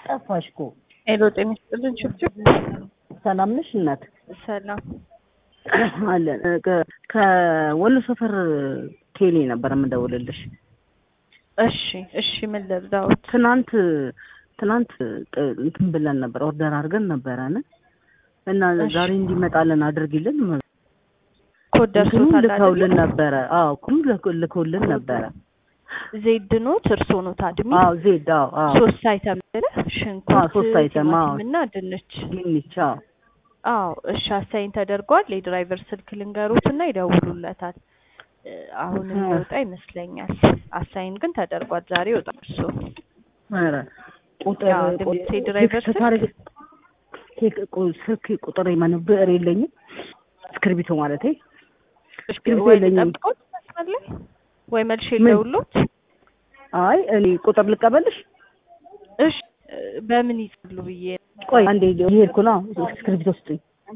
ጠፋሽ እኮ። ሄሎ ጤና ይስጥልን ችብችብ። ሰላም ነሽ እናት? ሰላም አለን ከ- ከወሎ ሰፈር ቴሌ ነበር የምደውልልሽ። እሺ እሺ ምን ልርዳዎት? ትናንት ትናንት ጥ- እንትን ብለን ነበር ኦርደር አድርገን ነበረን እና እሺ። ዛሬ እንዲመጣልን አድርጊልን ኮድ እንትኑን ደርሶታል ልከውልን አይደል? ነበረ። አዎ ሁሉ ልከው- ልከውልን ነበረ። ዜድ ኖት እርሶ ኖት አድሚ አዎ ዜድ አዎ አዎ ሶስት አይተም አይደለ? አዎ፣ ሽንኩርት፣ ሶስት አይተም፣ አዎ። ቲማቲም እና ድንች። ድንች አዎ አዎ እሺ አሳይን ተደርጓል። የድራይቨር ስልክ ልንገሩት እና ይደውሉለታል። እ፣ አሁን እ። የሚወጣ ይመስለኛል። አሳይን ግን ተደርጓል። ዛሬ ይወጣል እርሶ ኧረ ቁጥር ያው ድምፅ የድራይቨር ቴክስት ታደርጊ ቴክ- ቁ- ስልክ ቁጥር ማነው ብዕር የለኝም እስክርቢቶ ማለቴ እስክሪብቶ ወይ የለኝም። ልጠብቅዎት መስመር ላይ ወይ መልሼ ምን? ልደውልዎት? አይ እኔ ቁጥር ልቀበልሽ እሺ እ፣ በምን ይጽሉ ብዬ ቆይ አንዴ እየሄድኩ ነው እስክርቢቶ ስጡኝ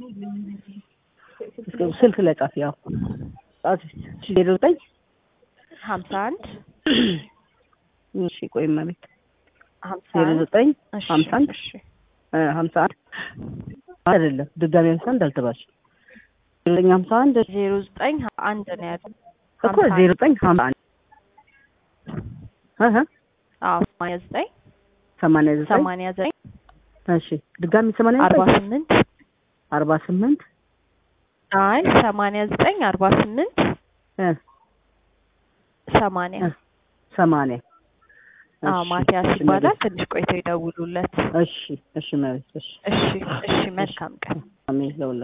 እስክ- ስልክ ላይ ጻፊ ያው ጻፊ ዜሮ ዘጠኝ ሀምሳ አንድ እሺ ቆይ ማቤት ሀምሳ ዜሮ አንድ ዘጠኝ እሺ፣ ሀምሳ አንድ እሺ እ፣ ሀምሳ አንድ አይደለም ድጋሚ ሀምሳ አንድ አልተባልሽ ዜሮ ዘጠኝ ሀምሳ አንድ ዜሮ ዘጠኝ አንድ ነው ያለው። እኮ ዜሮ ዘጠኝ ሀምሳ አንድ እህ አዎ ሰማንያ ዘጠኝ ሰማንያ ዘጠኝ ሰማንያ ዘጠኝ እሺ ድጋሚ ሰማንያ አርባ ዘጠኝ ስምንት አርባ ስምንት አይ ሰማንያ ዘጠኝ አርባ ስምንት እ፣ ሰማንያ እ፣ ሰማንያ አዎ እሺ፣ ማቲያስ እሺ፣ ይባላል። መቤት። ትንሽ ቆይተው ይደውሉለት። እሺ እሺ መቤት እሺ እሺ እሺ መልካም ቀን። አሜን ለሁላ